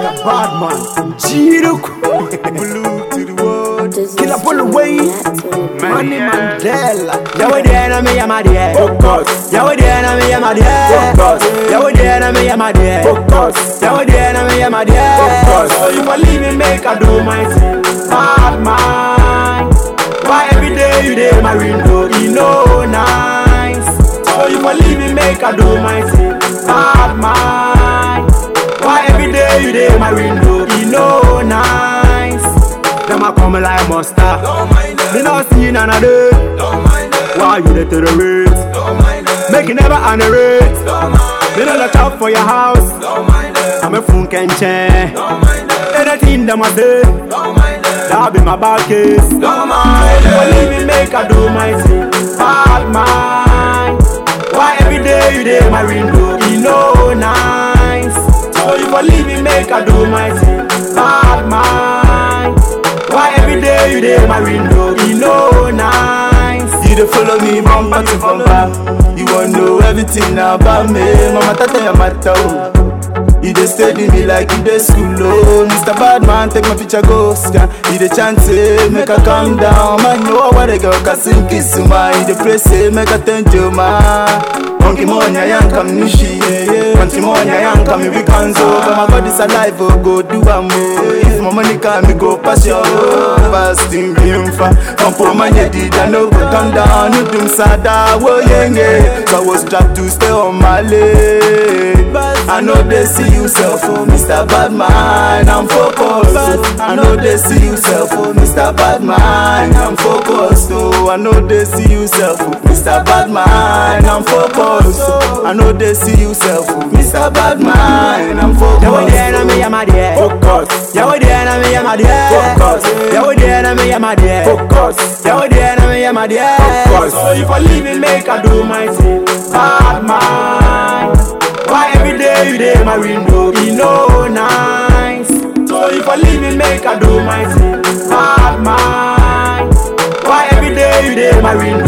bad man. Jiruk. Blue to the world. Killer pull away. Money Mandela. Yawo deɛ na meyɛ madeɛ Focus. Yawo deɛ na meyɛ madeɛ Focus. Yawo deɛ na meyɛ madeɛ Focus. Yawo deɛ na meyɛ madeɛ Focus. So if I leave me make I do my thing Bad man Why every day you dey my window You know nice So if I leave me make I do my thing Bad man Why every day you dey my window You know nice Them a come like monster Don't mind them. Me not see none of them Don't mind them. Why you dey tolerate Don't mind them. Make it never underrate Don't mind Me no look out for your house Don't mind them. I'm a funk and chain Don't mind them. Anything them a say Don't mind them. That be my bad case Don't mind If I them. leave me make I do my thing Bad man Why every day you dey my window You know nice So if I leave me make I do my thing Bad man Why every day you dey my window You know nice You dey follow me bumper to bumper. You wanna know everything about me. Mama tata ya mata oh. You dey steady me like you dey school oh. Mr. Badman take my picture go scan. You dey chant say make I calm down. Man know what the girl can sing kiss ma. You dey pray say make I thank you ma. Monkey monya yanka mnishi Country monya yanka mi wikanzo But my God is alive oh go do am oh If my money come me go pass your oh Fasting being fa Come for my did I no go turn down You doom sada wo yenge So I was strapped to stay on my leg I know they see you self oh Mr. Badman I'm focused oh. I know they see you self oh Mr. Badman I'm focused oh I know they see you self oh Mr. Badman I'm focused oh. I know they see you self oh Mr. Badman I'm Yawo deɛ na focused meyɛ madeɛ Focus. Yawo deɛ na meyɛ madeɛ Focus. Yawo deɛ na meyɛ madeɛ Focus. Yawo deɛ na meyɛ madeɛ Focus. So if I leave me make I do my thing Bad man Why every day you dey my window You know nice So if I leave me make I do my thing Bad man Why every day you dey my window